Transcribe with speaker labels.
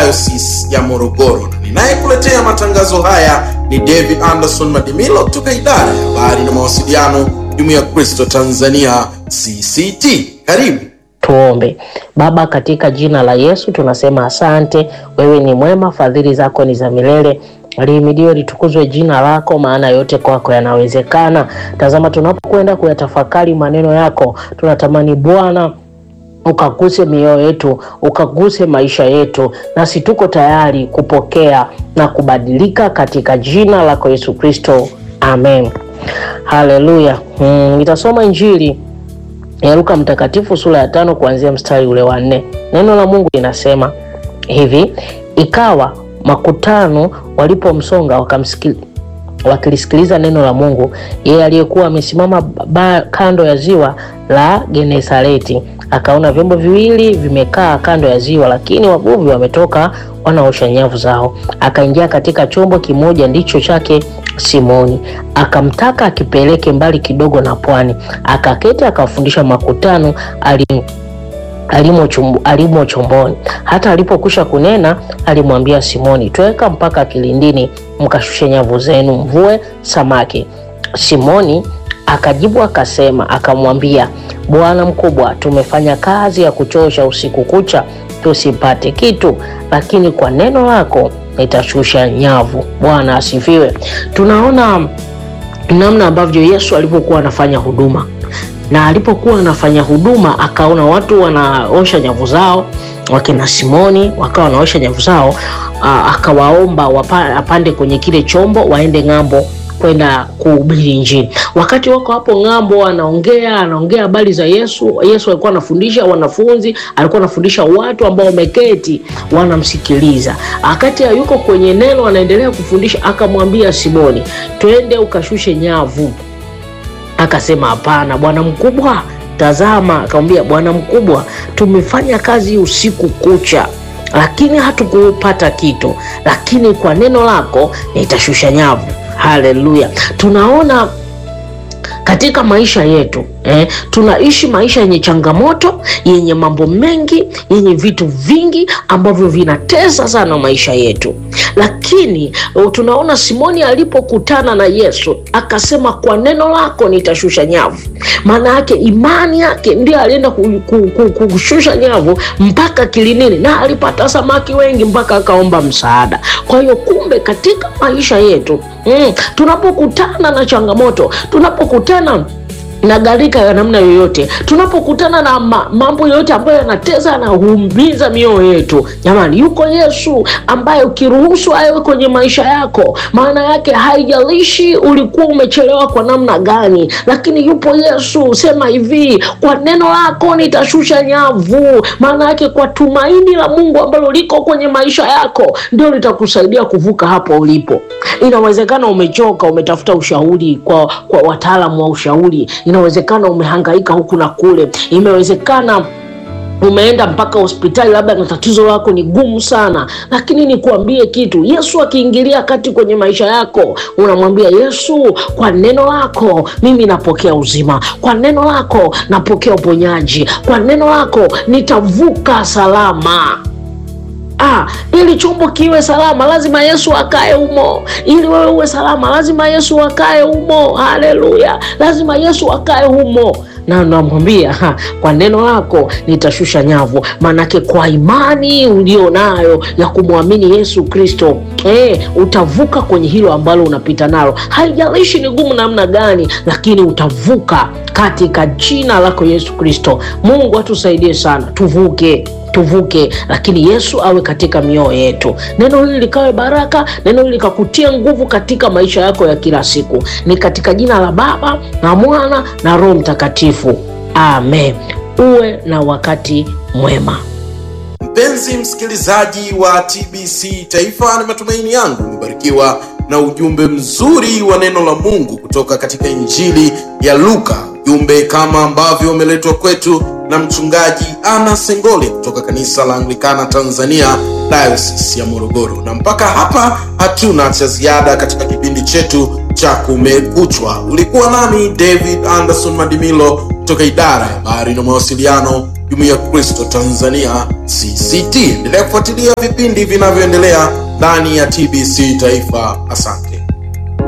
Speaker 1: Diocese ya Morogoro, na ninayekuletea matangazo haya ni David Anderson Madimilo kutoka idara ya habari na mawasiliano, Jumuiya ya Kristo Tanzania CCT. Karibu.
Speaker 2: Tuombe. Baba, katika jina la Yesu tunasema asante. Wewe ni mwema, fadhili zako ni za milele. Lihimidiwe litukuzwe jina lako, maana yote kwako yanawezekana. Tazama, tunapokwenda kuyatafakari maneno yako, tunatamani Bwana ukaguse mioyo yetu, ukaguse maisha yetu, nasi tuko tayari kupokea na kubadilika katika jina lako Yesu Kristo, amen. Haleluya. Mm, nitasoma Injili ya Luka Mtakatifu sura ya tano kuanzia mstari ule wa nne. Neno la Mungu linasema hivi: ikawa makutano walipomsonga wakamsikili wakilisikiliza neno la Mungu, yeye aliyekuwa amesimama kando ya ziwa la Genesareti akaona vyombo viwili vimekaa kando ya ziwa, lakini wavuvi wametoka wanaosha nyavu zao. Akaingia katika chombo kimoja ndicho chake Simoni, akamtaka akipeleke mbali kidogo na pwani. Akaketi akawafundisha makutano ali alimo, alimo chomboni. Hata alipokwisha kunena, alimwambia Simoni, tweka mpaka kilindini, mkashushe nyavu zenu, mvue samaki. Simoni akajibu akasema, akamwambia, Bwana mkubwa, tumefanya kazi ya kuchosha usiku kucha, tusipate kitu, lakini kwa neno lako nitashusha nyavu. Bwana asifiwe. Tunaona namna ambavyo Yesu alipokuwa anafanya huduma na alipokuwa anafanya huduma akaona watu wanaosha nyavu zao, wakina Simoni wakawa wanaosha nyavu zao. Akawaomba wapande kwenye kile chombo waende ng'ambo kwenda kuhubiri Injili. Wakati wako hapo ng'ambo, anaongea anaongea habari za Yesu. Yesu alikuwa anafundisha wanafunzi, alikuwa anafundisha watu ambao wameketi wanamsikiliza. Wakati yuko kwenye neno, anaendelea kufundisha, akamwambia Simoni, twende ukashushe nyavu. Akasema hapana, bwana mkubwa, tazama. Akamwambia, bwana mkubwa, tumefanya kazi usiku kucha, lakini hatukupata kitu, lakini kwa neno lako nitashusha nyavu. Haleluya! Tunaona katika maisha yetu eh, tunaishi maisha yenye changamoto, yenye mambo mengi, yenye vitu vingi ambavyo vinatesa sana maisha yetu, lakini tunaona Simoni alipokutana na Yesu akasema, kwa neno lako nitashusha nyavu. Maana yake imani yake ndio alienda kushusha nyavu mpaka kilindini, na alipata samaki wengi mpaka akaomba msaada. Kwa hiyo kumbe, katika maisha yetu mm, tunapokutana na changamoto, tunapokutana na gharika ya namna yoyote, tunapokutana na ma, mambo yoyote ambayo yanateza yanaumiza mioyo yetu, jamani, yuko Yesu ambaye ukiruhusu awe kwenye maisha yako, maana yake haijalishi ulikuwa umechelewa kwa namna gani, lakini yupo Yesu. Sema hivi, kwa neno lako nitashusha nyavu. Maana yake kwa tumaini la Mungu ambalo liko kwenye maisha yako ndio litakusaidia kuvuka hapo ulipo. Inawezekana umechoka, umetafuta ushauri kwa, kwa wataalamu wa ushauri inawezekana umehangaika huku na kule, imewezekana umeenda mpaka hospitali, labda na tatizo lako ni gumu sana, lakini nikuambie kitu, Yesu akiingilia kati kwenye maisha yako, unamwambia Yesu, kwa neno lako mimi napokea uzima, kwa neno lako napokea uponyaji, kwa neno lako nitavuka salama. Ah, ili chombo kiwe salama lazima Yesu akae humo. Ili wewe uwe salama lazima Yesu akae humo. Haleluya, lazima Yesu akae humo na namwambia kwa neno lako nitashusha nyavu. Maanake kwa imani ulio nayo ya kumwamini Yesu Kristo, eh, utavuka kwenye hilo ambalo unapita nalo, haijalishi ni gumu namna gani, lakini utavuka katika jina lako Yesu Kristo. Mungu atusaidie sana, tuvuke tuvuke, lakini Yesu awe katika mioyo yetu. Neno hili likawe baraka, neno hili likakutia nguvu katika maisha yako ya kila siku. Ni katika jina la Baba na Mwana na Roho Mtakatifu, amen. Uwe na wakati mwema.
Speaker 1: Mpenzi msikilizaji wa TBC Taifa, ni matumaini yangu umebarikiwa na ujumbe mzuri wa neno la Mungu kutoka katika Injili ya Luka, ujumbe kama ambavyo umeletwa kwetu na mchungaji Ana Sengole kutoka kanisa la Anglikana Tanzania Diocese ya Morogoro. Na mpaka hapa hatuna cha ziada katika kipindi chetu cha Kumekuchwa. Ulikuwa nami David Anderson Madimilo kutoka idara ya habari na mawasiliano jumuiya ya Kristo Tanzania CCT. Endelea kufuatilia vipindi vinavyoendelea ndani ya TBC Taifa. Asante.